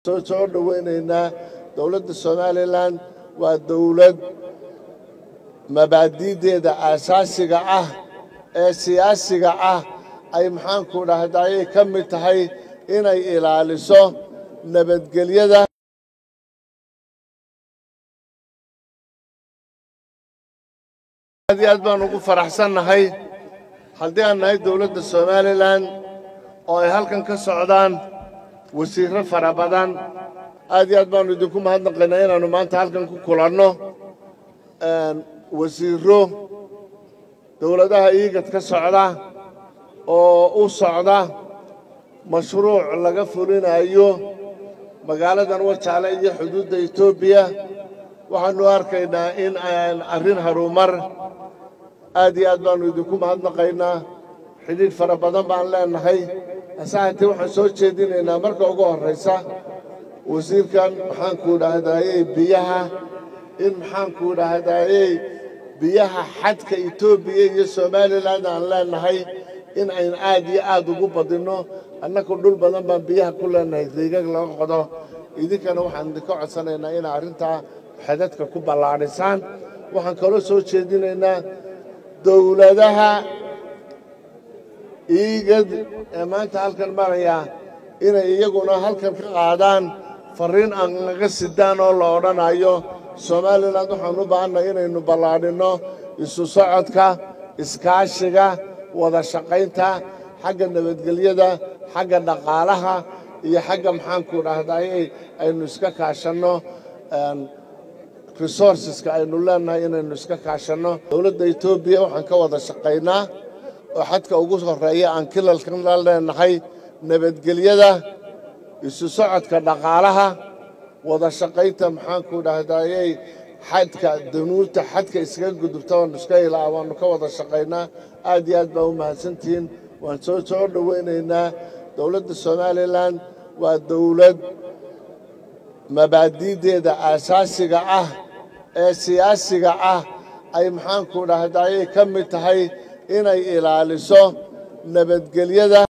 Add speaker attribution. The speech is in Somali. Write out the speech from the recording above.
Speaker 1: soo dhoweynaynaa dowladda somalilan waa dowlad mabaadi'deeda aasaasiga ah ee siyaasiga ah ay maxaanku dhahdaayay ka mid tahay inay ilaaliso nabadgelyada aad iyo aad baan ugu faraxsannahay haddii aan nahay dowladda somalilan oo ay halkan ka socdaan wasiirro fara badan aad iyo aad baannu idinku mahadnaqaynaa inaannu maanta halkan ku kulanno wasiirro dowladaha iigad ka socda oo u socda mashruuc laga fulinayo magaaladan wajaale iyo xuduudda etoobiya waxaannu arkaynaa in arrin harumar aad iyo aad baannu idinku mahadnaqaynaa xidhiidh fara badan baan leennahay hase haatee waxaan soo jeedinaynaa marka ugu horraysa wasiirkan maxaanku dhahdaayey biyaha in maxaanku dhahdaayey biyaha xadka etoobiya iyo somalilan aan leennahay in ayn aad iyo aad ugu badinno annaku dhul badan baan biyaha ku leennahay deegag laga qodo idinkana waxaan idinka codsanaynaa inaa arrintaa xadadka ku ballaadhisaan waxaan kaloo soo jeedinaynaa dowladaha iigad ee maanta halkan maraya inay iyaguna halkan ka qaadaan farriin aan naga sidaan oo la odhanayo somalilan waxaan u baahannahay inaynu ballaadhinno isu socodka iskaashiga wada shaqaynta xagga nabadgelyada xagga dhaqaalaha iyo xagga maxaanku dhahdaayey aynu iska kaashanno resourceska aynu leennahay inaynu iska kaashanno dowladda etoobiya waxaan ka wada shaqaynaa oo xadka ugu horreeya aan kilalkan la leennahay nabadgelyada isu socodka dhaqaalaha wada shaqaynta maxaanku dhahdaayey xadka danuubta xadka iskaga gudubta waanu iska ilaa waannu ka wada shaqaynaa aad iyo aad baa u mahadsantihiin waan soo soo dhoweynaynaa dowladda somalilan waa dowlad mabaadi'deeda aasaasiga ah ee siyaasiga ah ay maxaanku dhahdaayay ka mid tahay inay ilaaliso nabadgelyada